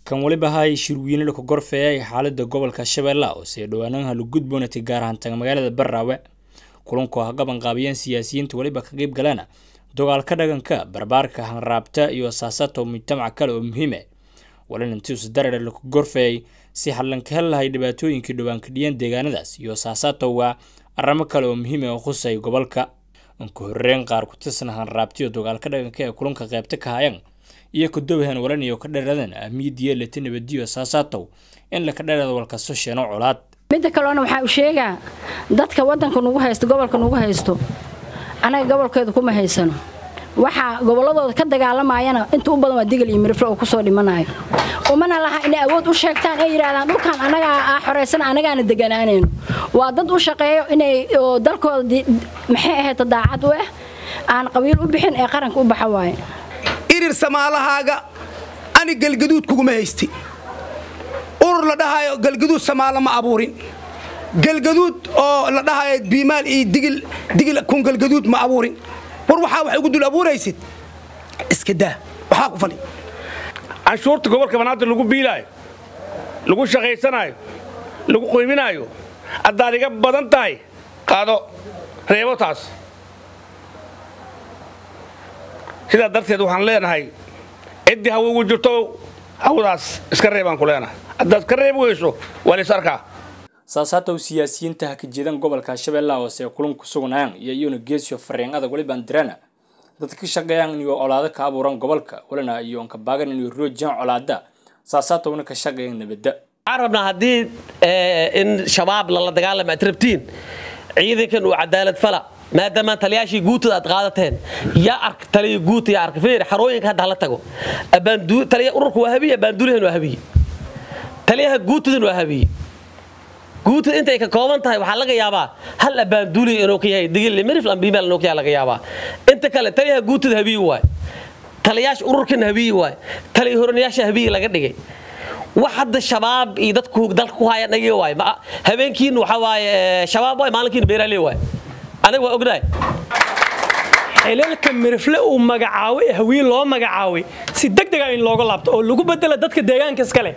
kan weliba hay shirweyne ka gorfeeyay xaalada gobolka shabeellaha hoose ee dhowaanaha lagudboonatay gaar ahaan taga magaalada baraawe kulanku ha gaban qaabiyeen siyaasiyiinta weliba ka qeyb galana dagaalka dhaganka barbaarka hanraabta iyo asaasaadka mujtamac kale oo muhiime walin intiisu darare laku gorfeeyay si hallanka hel lahay dhibaatooyinkii dhowaan kadhiyeen deegaanadaas iyo asaasaadtowga arrimo kale oo muhiim oo khusay gobolka unka horeyn qaar ku tirsan hanraabtiyo dagaalka dhaganka ee kulanka qeybta ka hayaan iyo kadowhan walan iyo ka dheeradan ahmiyadiyo leta nabadiyo asaasaatow in laka dheeraado walkasto sheeno colaad midda kalena waxaa u sheegaa dadka wadanka nugu haysto gobolka nugu haysto anaga gobolkeedu kuma haysano waxaa gobolladooda ka dagaalamayana inta u badan waa digil iyo mirifle oo kusoo dhimanayo umana laha inay awood u sheegtaan ay yidhahdaan dhulkan anagaa aa xoraysan anagaana deganaanayno waa dad u shaqeeyo inay dalkooda maxay ahayd daacad u ah aan qabiil u bixin ee qaranka u baxa waaye irir samaalahaaga ani galgaduud kuguma haysti urur la dhahayo galgaduud samaalo ma abuurin galgaduud oo la dhahayo biimaal iyo digil kun galgaduud ma abuurin war waxaa wax ugu dul abuuraysid iska daa waxaa ku fali canshuurta gobolka banaadir lagu biilaayo lagu shaqaysanaayo lagu qoyminaayo haddaad iga badan tahay qaado reebo taas sidaa darteed waxaan leenahay ciddii hawa ugu jirto hawadaas iska reebaan ku leenahay haddaad ka reebi weyso waa lays arkaa saasaatow siyaasiyiinta ha ka jeedan gobolka shabeellaha hoose ee kulanku sugnayaan iyo iyuna geesiyo fariin adag welibaan dirana dadka ka shaqeeyaan inuu colaado ka abuuran gobolka walina iyo onka baagan inuu roojiyaan colaada saasaatowna ka shaqeeyaan nabadda waxaan rabnaa haddii in shabaab lala dagaalama aad rabtiin ciidankan uu cadaalad fala maadaama taliyaashii guutada aad qaadateen yaa ark taliya guuta yaa ark feer xarooyinka hadda hala tago abaandu taliya ururka waa habiye abaandulihan waa habiye taliyaha guutadan waa habiye guutada intay ka kooban tahay waxaa laga yaabaa hal abaanduuli inuu ka yahay digil miriflan biimaal inuu ka yahay laga yaabaa inta kale taliyaha guutada habiye waay taliyaasha ururkan habiye waay taliya horanayaasha habiye laga dhigay wax hadda shabaab iyo dadku dalka ku haya dhagi waay habeenkiin waxa waaye shabaab waay maalinkiin beeraaley waay aniga waa ognahay xilalka mirifle uu magacaabay ee hawiye loo magacaabay si degdega in looga laabto oo lagu bedela dadka deegaanka iskale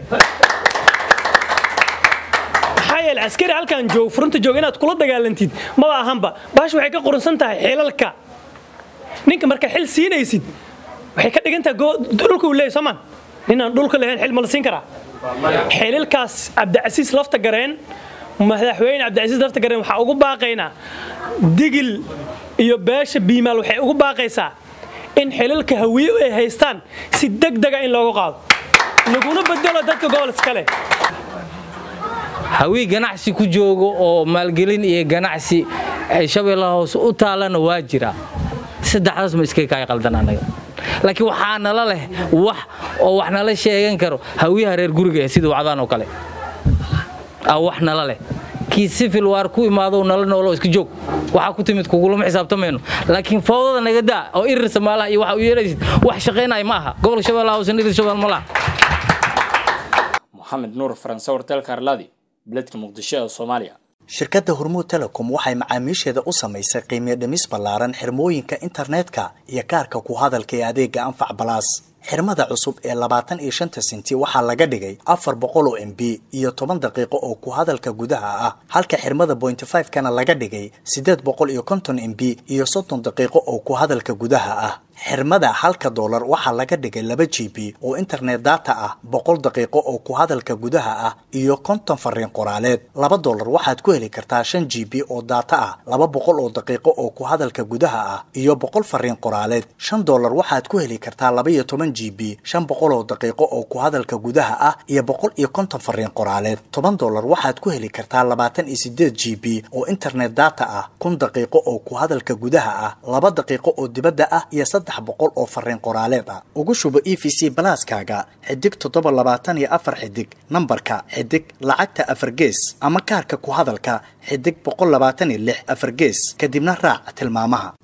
maxaa yeele askari halkan joog furunta joog inaad kula dagaalantid maba ahanba baash waxay ka qorunsan tahay xilalka ninka marka xil siinaysid waxay ka dhigantahay dhulka uu leeyahy soomaan ninaan dhulka lahayn xil ma la siin karaa xilalkaas cabdicasiis lafta gareen madaxweyne cabdicasiis lafta gareen waxaa ugu baaqaynaa digil iyo beesha biimaal waxay ugu baaqaysaa in xilalka hawiye ay haystaan si degdega in loogu qaado laguna bedelo dadka gobol iskale hawii ganacsi ku joogo oo maalgelin iyo ganacsi ay shabeellaha hoose u taalana waa jira saddexdaas ma iska kaay qaldan anaga laakiin waxaa nala leh wax oo wax nala sheegan karo hawiyaha reer guriga sida wacdaan oo kale wax nala leh kii sifil waar ku imaado nala noolo iska joog waxaa ku timid kugulama xisaabtamayno laakiin fawdada naga daa oo irir samaalaha iyo waxa u yeelaysid wax shaqaynaya ma aha gobolka shabeellaha hoose irir shabeel ma laha moxamed nuur faranse warteelka arlaadi beledka muqdisho ee soomaaliya shirkadda hormuud telecom waxay macaamiisheeda u samaysay qiimiyo dhimis ballaaran xirmooyinka internetka iyo kaarka ku hadalka ee adeega anfac balaas xirmada cusub ee labaatan iyo shanta sinti waxaa laga dhigay afar boqol oo m b iyo toban daqiiqo oo ku hadalka gudaha ah halka xirmada bointy five kana laga dhigay siddeed boqol iyo konton m b iyo soddon daqiiqo oo ku hadalka gudaha ah xirmada halka doolar waxaa laga dhigay laba g b oo internet data ah boqol daqiiqo oo ku hadalka gudaha ah iyo konton fariin qoraaleed laba doolar waxaad ku heli kartaa shan g b oo data ah laba boqol oo daqiiqo oo ku hadalka gudaha ah iyo boqol fariin qoraaleed shan doolar waxaad ku heli kartaa laba iyo toban g b shan boqol oo daqiiqo oo ku hadalka gudaha ah iyo boqol iyo konton fariin qoraaleed toban doolar waxaad ku heli kartaa labaatan iyo sideed g b oo internet data ah kun daqiiqo oo ku hadalka gudaha ah laba daqiiqo oo dibadda ah iyo saddex boqol oo fariin qoraaleed ah ugu shubo e v c balaaskaaga xidig toddoba labaatan iyo afar xidig nambarka xidig lacagta afar gees ama kaarka ku hadalka xidig boqol labaatan iyo lix afar gees kadibna raac tilmaamaha